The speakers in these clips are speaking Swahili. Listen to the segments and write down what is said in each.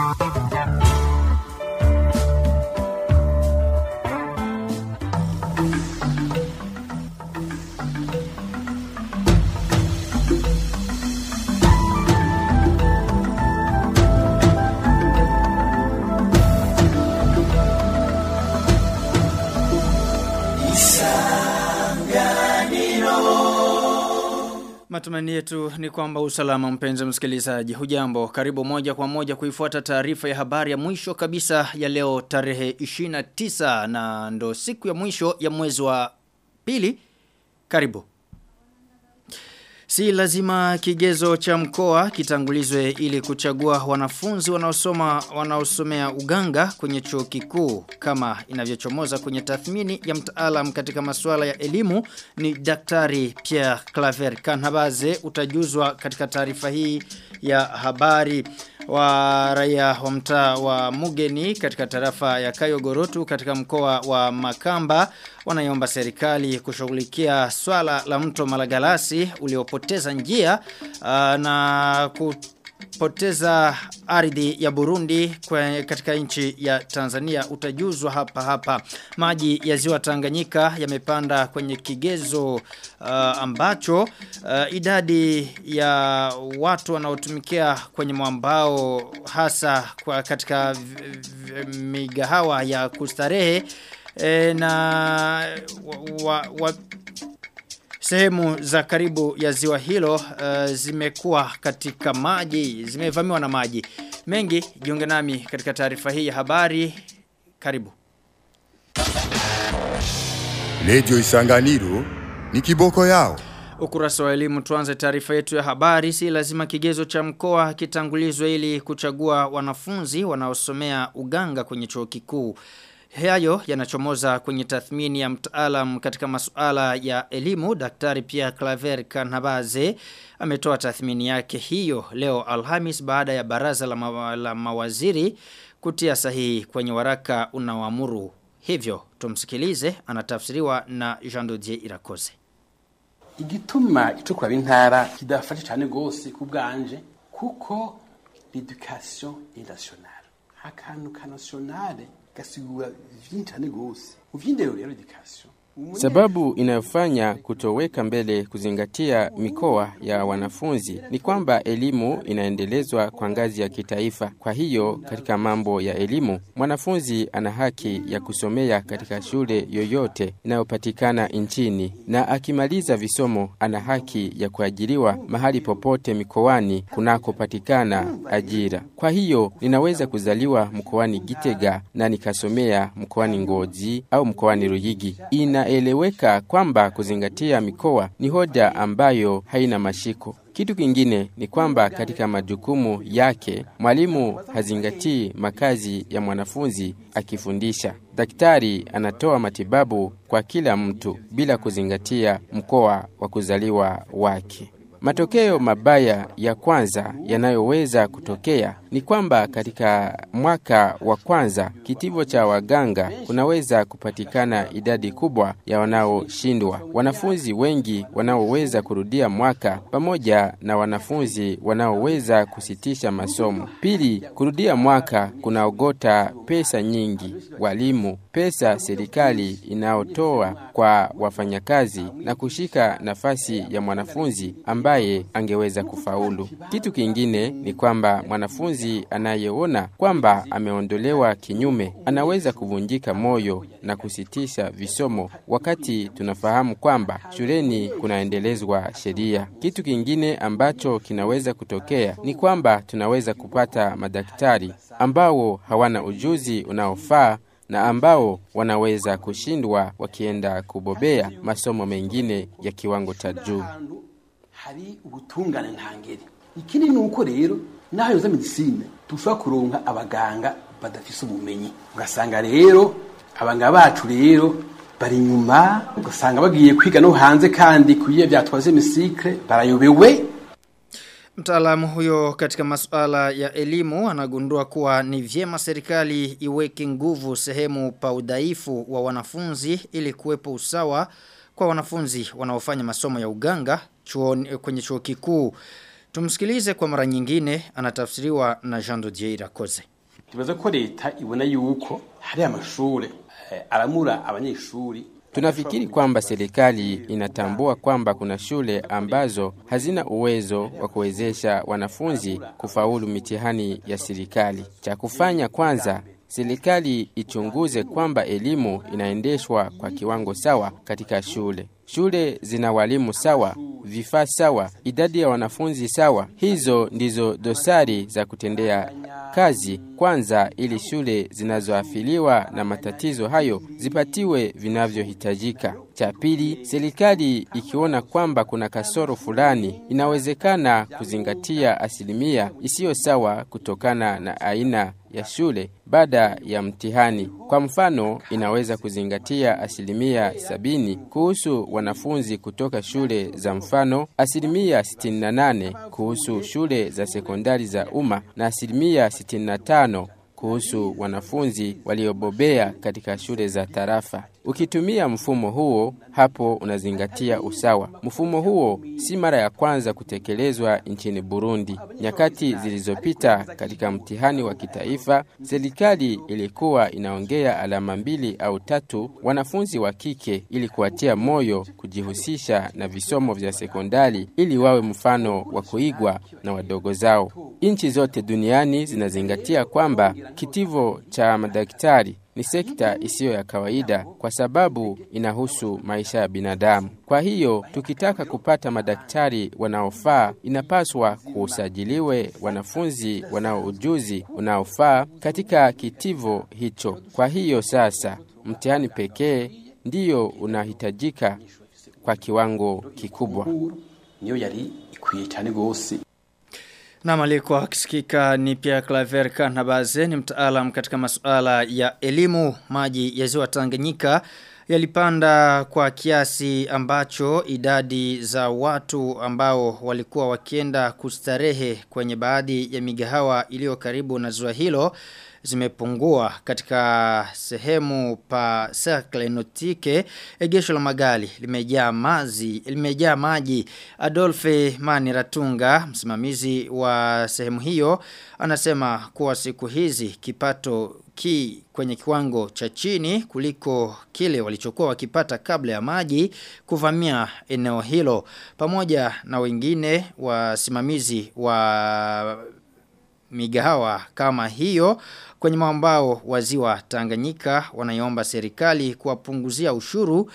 Matumaini yetu ni kwamba usalama mpenzi msikilizaji. Hujambo, karibu moja kwa moja kuifuata taarifa ya habari ya mwisho kabisa ya leo tarehe 29 na ndo siku ya mwisho ya mwezi wa pili. Karibu. Si lazima kigezo cha mkoa kitangulizwe ili kuchagua wanafunzi wanaosoma wanaosomea uganga kwenye chuo kikuu kama inavyochomoza kwenye tathmini ya mtaalam katika masuala ya elimu ni Daktari Pierre Claver Kanhabaze utajuzwa katika taarifa hii ya habari wa raia wa mtaa wa Mugeni katika tarafa ya Kayogorotu katika mkoa wa Makamba wanaiomba serikali kushughulikia swala la mto Malagalasi uliopoteza njia uh, na kupoteza ardhi ya Burundi kwe, katika nchi ya Tanzania utajuzwa hapa hapa maji ya ziwa Tanganyika yamepanda kwenye kigezo uh, ambacho uh, idadi ya watu wanaotumikia kwenye mwambao hasa kwa katika migahawa ya kustarehe e, na wa, wa, wa, sehemu za karibu ya ziwa hilo uh, zimekuwa katika maji zimevamiwa na maji mengi jiunge nami katika taarifa hii ya habari karibu Radio Isanganiro ni kiboko yao Ukurasa wa elimu tuanze taarifa yetu ya habari si lazima kigezo cha mkoa kitangulizwe ili kuchagua wanafunzi wanaosomea uganga kwenye chuo kikuu. Hayo yanachomoza kwenye tathmini ya mtaalam katika masuala ya elimu Daktari Pierre Claver Kanabaze ametoa tathmini yake hiyo leo Alhamis baada ya baraza la, ma la mawaziri kutia sahihi kwenye waraka unaoamuru hivyo tumsikilize anatafsiriwa na Jean Dodier Irakoze igituma icukura b'intara kidafashe cyane gose kubganje kuko l'éducation est nationale akantu ka nationale gasigura vyinshi cyane gose uvyindero rero education Sababu inayofanya kutoweka mbele kuzingatia mikoa ya wanafunzi ni kwamba elimu inaendelezwa kwa ngazi ya kitaifa. Kwa hiyo katika mambo ya elimu, mwanafunzi ana haki ya kusomea katika shule yoyote inayopatikana nchini, na akimaliza visomo ana haki ya kuajiriwa mahali popote mikoani kunakopatikana ajira. Kwa hiyo ninaweza kuzaliwa mkoani Gitega na nikasomea mkoani Ngozi au mkoani Ruyigi. Ina inaeleweka kwamba kuzingatia mikoa ni hoja ambayo haina mashiko. Kitu kingine ni kwamba katika majukumu yake mwalimu hazingatii makazi ya mwanafunzi akifundisha. Daktari anatoa matibabu kwa kila mtu bila kuzingatia mkoa wa kuzaliwa wake. Matokeo mabaya ya kwanza yanayoweza kutokea ni kwamba katika mwaka wa kwanza kitivo cha waganga kunaweza kupatikana idadi kubwa ya wanaoshindwa, wanafunzi wengi wanaoweza kurudia mwaka pamoja na wanafunzi wanaoweza kusitisha masomo. Pili, kurudia mwaka kunaogota pesa nyingi, walimu, pesa serikali inayotoa kwa wafanyakazi na kushika nafasi ya mwanafunzi ambaye angeweza kufaulu. Kitu kingine ni kwamba mwanafunzi anayeona kwamba ameondolewa kinyume anaweza kuvunjika moyo na kusitisha visomo, wakati tunafahamu kwamba shuleni kunaendelezwa sheria. Kitu kingine ambacho kinaweza kutokea ni kwamba tunaweza kupata madaktari ambao hawana ujuzi unaofaa na ambao wanaweza kushindwa wakienda kubobea masomo mengine ya kiwango cha juu. hari ubutungane ntangere ikindi ni uko rero naho yoza medicine dushobora kuronka abaganga badafise ubumenyi ugasanga rero abaganga bacu rero bari inyuma ugasanga bagiye kwiga no hanze kandi kuyiye vyatwaze misikre barayobewe Mtaalamu huyo katika masuala ya elimu anagundua kuwa ni vyema serikali iweke nguvu sehemu pa udhaifu wa wanafunzi ili kuwepo usawa kwa wanafunzi wanaofanya masomo ya uganga chuoni, kwenye chuo kikuu. Tumsikilize kwa mara nyingine anatafsiriwa na Jean Dodier Koze. tubaza ko leta ibona yuko hari amashure eh, aramura abanyeshuri Tunafikiri kwamba serikali inatambua kwamba kuna shule ambazo hazina uwezo wa kuwezesha wanafunzi kufaulu mitihani ya serikali. Cha kufanya kwanza, serikali ichunguze kwamba elimu inaendeshwa kwa kiwango sawa katika shule. Shule zina walimu sawa, vifaa sawa, idadi ya wanafunzi sawa. Hizo ndizo dosari za kutendea kazi kwanza, ili shule zinazoafiliwa na matatizo hayo zipatiwe vinavyohitajika. Cha pili, serikali ikiona kwamba kuna kasoro fulani, inawezekana kuzingatia asilimia isiyo sawa kutokana na aina ya shule baada ya mtihani. Kwa mfano, inaweza kuzingatia asilimia sabini kuhusu wanafunzi kutoka shule za mfano, asilimia 68 kuhusu shule za sekondari za umma na asilimia 65 kuhusu wanafunzi waliobobea katika shule za tarafa. Ukitumia mfumo huo, hapo unazingatia usawa. Mfumo huo si mara ya kwanza kutekelezwa nchini Burundi. Nyakati zilizopita katika mtihani wa kitaifa, serikali ilikuwa inaongea alama mbili au tatu wanafunzi wa kike ili kuwatia moyo kujihusisha na visomo vya sekondari ili wawe mfano wa kuigwa na wadogo zao. Nchi zote duniani zinazingatia kwamba kitivo cha madaktari ni sekta isiyo ya kawaida kwa sababu inahusu maisha ya binadamu. Kwa hiyo tukitaka kupata madaktari wanaofaa, inapaswa kusajiliwe wanafunzi wanao ujuzi unaofaa katika kitivo hicho. Kwa hiyo sasa, mtihani pekee ndiyo unahitajika kwa kiwango kikubwa. niyo yari ikwiye cyane gose Na aliyekuwa akisikika ni Pierre Claver Kanabaze ni mtaalam katika masuala ya elimu maji ya ziwa Tanganyika yalipanda kwa kiasi ambacho idadi za watu ambao walikuwa wakienda kustarehe kwenye baadhi ya migahawa iliyo karibu na ziwa hilo zimepungua katika sehemu pa Cercle Nautique egesho la magali limejaa maji limejaa maji Adolphe Maniratunga msimamizi wa sehemu hiyo anasema kuwa siku hizi kipato ki kwenye kiwango cha chini kuliko kile walichokuwa wakipata kabla ya maji kuvamia eneo hilo pamoja na wengine wasimamizi wa migahawa kama hiyo kwenye mwambao wa ziwa Tanganyika wanaiomba serikali kuwapunguzia ushuru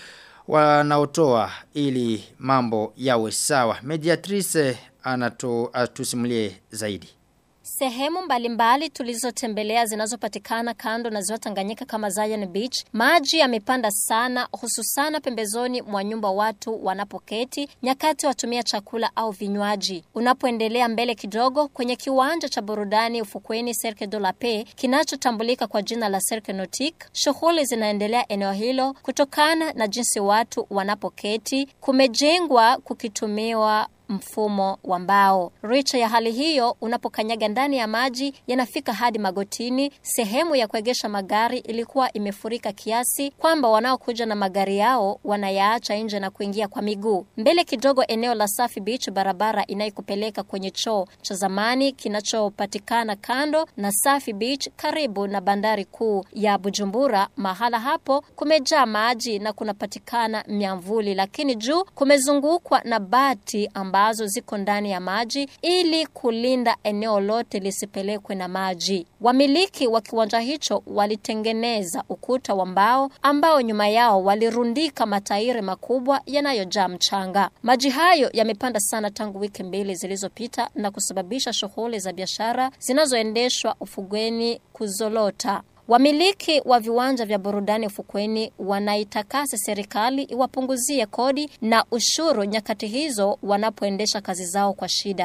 wanaotoa ili mambo yawe sawa. Mediatrice anato atusimulie zaidi. Sehemu mbalimbali tulizotembelea zinazopatikana kando na ziwa Tanganyika kama Zion Beach, maji yamepanda sana hususana pembezoni mwa nyumba watu wanapoketi nyakati watumia chakula au vinywaji. Unapoendelea mbele kidogo kwenye kiwanja cha burudani ufukweni Cercle de la Paix kinachotambulika kwa jina la Cercle Nautique, shughuli zinaendelea eneo hilo kutokana na jinsi watu wanapoketi, kumejengwa kukitumiwa mfumo wa mbao. Richa ya hali hiyo, unapokanyaga ndani ya maji yanafika hadi magotini. Sehemu ya kuegesha magari ilikuwa imefurika kiasi kwamba wanaokuja na magari yao wanayaacha nje na kuingia kwa miguu. Mbele kidogo, eneo la Safi Beach, barabara inayokupeleka kwenye choo cha zamani kinachopatikana kando na Safi Beach, karibu na bandari kuu ya Bujumbura. Mahala hapo kumejaa maji na kunapatikana miamvuli, lakini juu kumezungukwa na bati ambazo ziko ndani ya maji ili kulinda eneo lote lisipelekwe na maji. Wamiliki wa kiwanja hicho walitengeneza ukuta wa mbao ambao nyuma yao walirundika matairi makubwa yanayojaa mchanga. Maji hayo yamepanda sana tangu wiki mbili zilizopita na kusababisha shughuli za biashara zinazoendeshwa ufugweni kuzolota. Wamiliki wa viwanja vya burudani ufukweni wanaitakasa serikali iwapunguzie kodi na ushuru nyakati hizo wanapoendesha kazi zao kwa shida.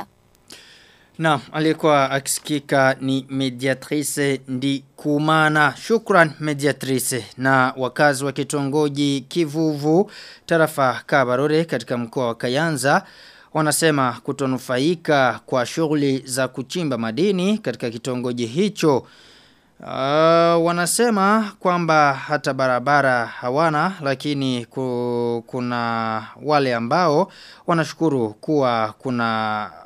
Na aliyekuwa akisikika ni mediatrice ndi kumana. Shukran mediatrice na wakazi wa kitongoji kivuvu tarafa kabarore katika mkoa wa Kayanza wanasema kutonufaika kwa shughuli za kuchimba madini katika kitongoji hicho. Uh, wanasema kwamba hata barabara hawana lakini ku, kuna wale ambao wanashukuru kuwa kuna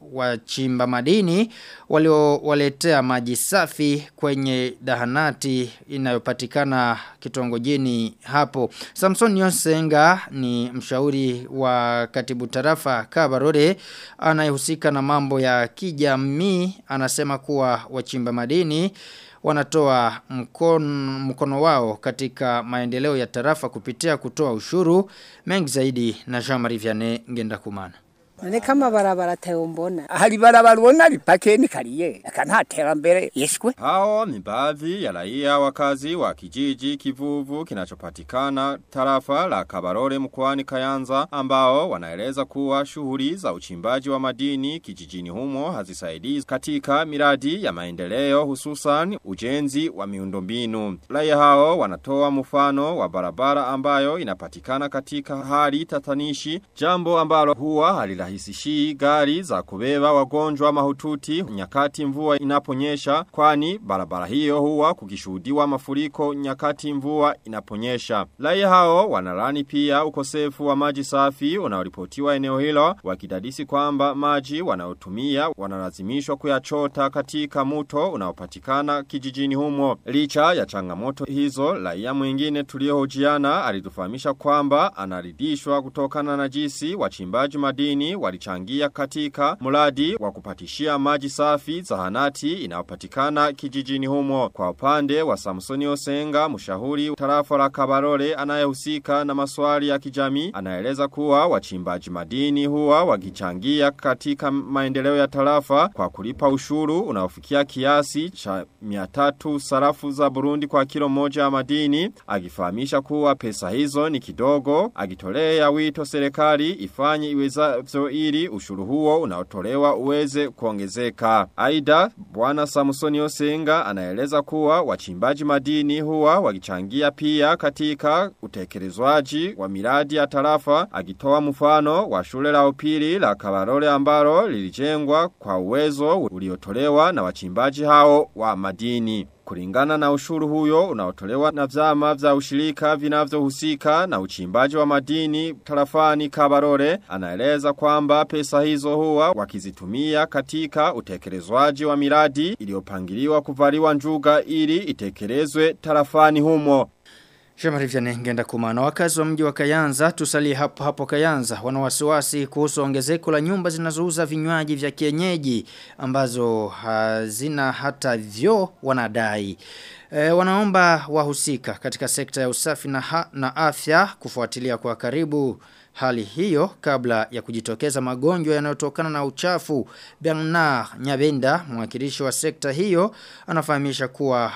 wachimba madini waliowaletea maji safi kwenye dahanati inayopatikana kitongojini hapo. Samson Yonsenga ni mshauri wa katibu tarafa Kabarore anayehusika na mambo ya kijamii anasema kuwa wachimba madini wanatoa mkono, mkono wao katika maendeleo ya tarafa kupitia kutoa ushuru mengi zaidi na Jean-Marie Vianney ngenda kumana. None kama barabara teombona. Hari barabara ubona ripake ni kariye. Aka nta terambere yeshwe. Hao ni baadhi ya raia wakazi wa kijiji kivuvu kinachopatikana tarafa la Kabarore mkoani Kayanza ambao wanaeleza kuwa shughuli za uchimbaji wa madini kijijini humo hazisaidii katika miradi ya maendeleo hususan ujenzi wa miundombinu. Raia hao wanatoa mfano wa barabara ambayo inapatikana katika hali tatanishi jambo ambalo huwa halirahisishii gari za kubeba wagonjwa mahututi nyakati mvua inaponyesha kwani barabara hiyo huwa kukishuhudiwa mafuriko nyakati mvua inaponyesha. Raia hao wanalani pia ukosefu wa maji safi unaoripotiwa eneo hilo wakidadisi kwamba maji wanaotumia wanalazimishwa kuyachota katika mto unaopatikana kijijini humo. Licha ya changamoto hizo, raia mwingine tuliohojiana alitufahamisha kwamba anaridhishwa kutokana na jinsi wachimbaji madini walichangia katika mradi wa kupatishia maji safi zahanati inayopatikana kijijini humo. Kwa upande wa Samsoni Osenga, mshauri tarafa la Kabarole anayehusika na maswali ya kijamii, anaeleza kuwa wachimbaji madini huwa wakichangia katika maendeleo ya tarafa kwa kulipa ushuru unaofikia kiasi cha 300 sarafu za Burundi kwa kilo moja ya madini, akifahamisha kuwa pesa hizo ni kidogo, akitolea wito serikali ifanye iwezavyo ili ushuru huo unaotolewa uweze kuongezeka. Aida, bwana Samsoni Osenga anaeleza kuwa wachimbaji madini huwa wakichangia pia katika utekelezwaji wa miradi ya tarafa, akitoa mfano wa shule la upili la Kabarole ambalo lilijengwa kwa uwezo uliotolewa na wachimbaji hao wa madini. Kulingana na ushuru huyo unaotolewa na vyama vya ushirika vinavyohusika na uchimbaji wa madini tarafani Kabarore anaeleza kwamba pesa hizo huwa wakizitumia katika utekelezwaji wa miradi iliyopangiliwa kuvaliwa njuga ili itekelezwe tarafani humo. Shemari vya ngenda kumana wakazi wa mji wa Kayanza tusalie hapo hapo Kayanza wana wasiwasi kuhusu ongezeko la nyumba zinazouza vinywaji vya kienyeji ambazo hazina hata vyo wanadai. E, wanaomba wahusika katika sekta ya usafi na, ha, na afya kufuatilia kwa karibu hali hiyo kabla ya kujitokeza magonjwa yanayotokana na uchafu. Bernard Nyabenda, mwakilishi wa sekta hiyo, anafahamisha kuwa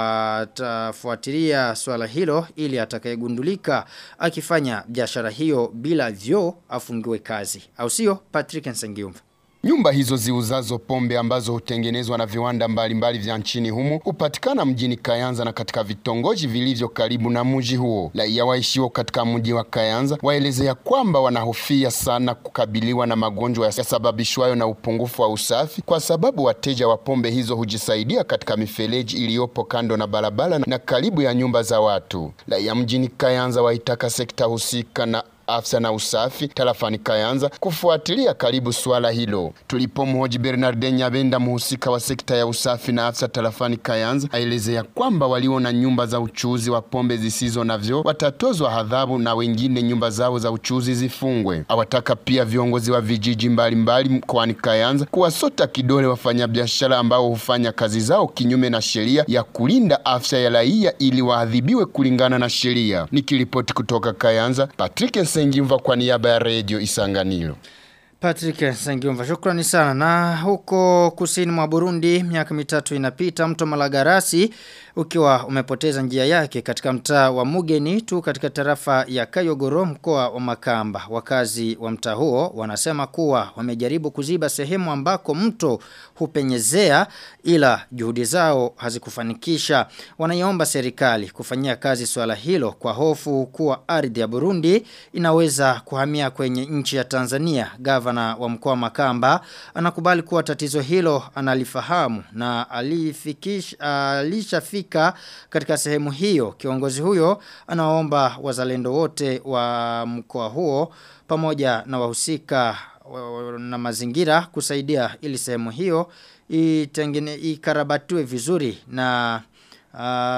watafuatilia swala hilo ili atakayegundulika akifanya biashara hiyo bila vyo afungiwe kazi. Au sio? Patrick Nsengiumva. Nyumba hizo ziuzazo pombe ambazo hutengenezwa na viwanda mbalimbali vya nchini humo hupatikana mjini Kayanza na katika vitongoji vilivyo karibu na mji huo. Raia waishio katika mji wa Kayanza waelezea kwamba wanahofia sana kukabiliwa na magonjwa yasababishwayo na upungufu wa usafi, kwa sababu wateja wa pombe hizo hujisaidia katika mifereji iliyopo kando na barabara na karibu ya nyumba za watu. Raia mjini Kayanza waitaka sekta husika na afsa na usafi tarafani Kayanza kufuatilia karibu swala hilo. Tulipomhoji Bernard Nyabenda, muhusika wa sekta ya usafi na afsa tarafani Kayanza, aelezea kwamba waliona nyumba za uchuzi wa pombe zisizo na vyo watatozwa adhabu na wengine nyumba zao za uchuzi zifungwe. Awataka pia viongozi wa vijiji mbalimbali mkoani Kayanza kuwasota kidole wafanyabiashara ambao hufanya kazi zao kinyume na sheria ya kulinda afya ya raia ili waadhibiwe kulingana na sheria. Nikiripoti kutoka Kayanza, Patrick Sengimva kwa niaba ya Radio Isanganiro. Patrick Sengimva, shukrani sana. Na huko kusini mwa Burundi, miaka mitatu inapita mto Malagarasi ukiwa umepoteza njia yake katika mtaa wa Mugeni tu katika tarafa ya Kayogoro mkoa wa Makamba. Wakazi wa mtaa huo wanasema kuwa wamejaribu kuziba sehemu ambako mto hupenyezea ila juhudi zao hazikufanikisha. Wanaiomba serikali kufanyia kazi swala hilo kwa hofu kuwa ardhi ya Burundi inaweza kuhamia kwenye nchi ya Tanzania. Gavana wa mkoa wa Makamba anakubali kuwa tatizo hilo analifahamu na alifikisha alishafika katika sehemu hiyo. Kiongozi huyo anaomba wazalendo wote wa mkoa huo pamoja na wahusika na mazingira kusaidia ili sehemu hiyo itengene ikarabatue vizuri na uh,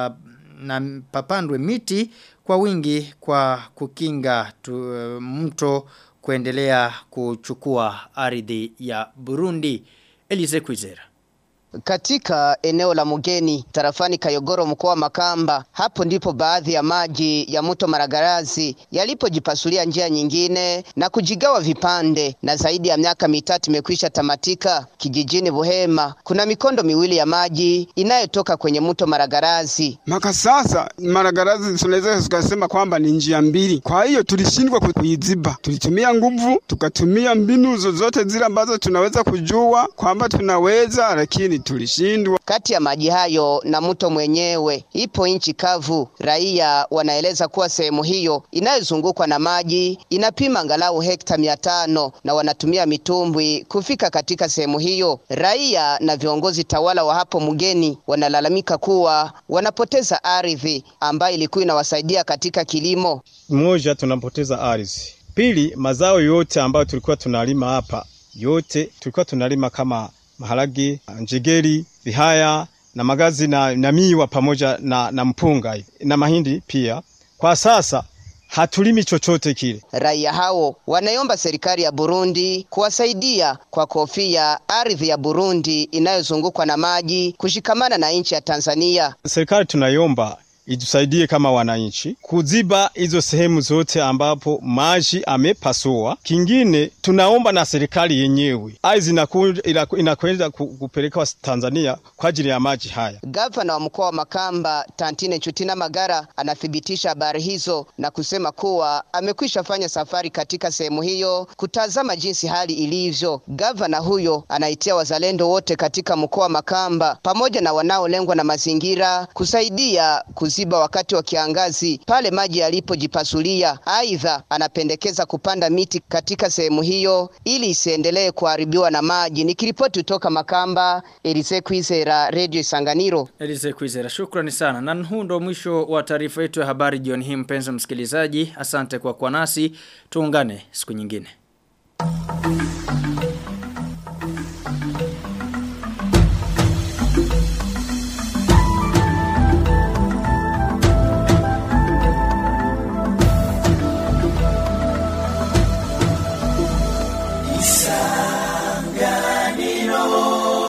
na papandwe miti kwa wingi kwa kukinga tu, uh, mto kuendelea kuchukua ardhi ya Burundi. Elise Kwizera. Katika eneo la Mugeni tarafani Kayogoro mkoa wa Makamba, hapo ndipo baadhi ya maji ya mto Maragarazi yalipojipasulia njia nyingine na kujigawa vipande, na zaidi ya miaka mitatu imekwisha tamatika. Kijijini Buhema kuna mikondo miwili ya maji inayotoka kwenye mto Maragarazi. Maka sasa Maragarazi tunaweza tukasema kwamba ni njia mbili, kwa hiyo tulishindwa kuiziba. Tulitumia nguvu, tukatumia mbinu zozote zile ambazo tunaweza kujua kwamba tunaweza, lakini tulishindwa. Kati ya maji hayo na mto mwenyewe ipo nchi kavu. Raia wanaeleza kuwa sehemu hiyo inayozungukwa na maji inapima angalau hekta mia tano na wanatumia mitumbwi kufika katika sehemu hiyo. Raia na viongozi tawala wa hapo mgeni wanalalamika kuwa wanapoteza ardhi ambayo ilikuwa inawasaidia katika kilimo. Moja, tunapoteza ardhi. Pili, mazao yote ambayo tulikuwa tunalima hapa yote tulikuwa tunalima kama maharagi, njegeri, vihaya na magazi na, na miwa pamoja na, na mpunga na mahindi pia. Kwa sasa hatulimi chochote kile. Raia hao wanaiomba serikali ya Burundi kuwasaidia kwa kofia ardhi ya Burundi inayozungukwa na maji kushikamana na nchi ya Tanzania. Serikali tunaiomba itusaidie kama wananchi kuziba hizo sehemu zote ambapo maji amepasua. Kingine tunaomba na serikali yenyewe ardhi inakwenda kupeleka Tanzania kwa ajili ya maji haya. Gavana wa mkoa wa Makamba Tantine Chutina Magara anathibitisha habari hizo na kusema kuwa amekwisha fanya safari katika sehemu hiyo kutazama jinsi hali ilivyo. Gavana huyo anaitia wazalendo wote katika mkoa wa Makamba pamoja na wanaolengwa na mazingira kusaidia kuziba wakati wa kiangazi pale maji yalipojipasulia. Aidha, anapendekeza kupanda miti katika sehemu hiyo ili isiendelee kuharibiwa na maji. Nikiripoti kutoka Makamba, Elise Kwizera, Radio Isanganiro. Elise Kwizera, shukrani sana. Na huu ndo mwisho wa taarifa yetu ya habari jioni hii mpenzi msikilizaji. Asante kwa kuwa nasi. Tuungane siku nyingine.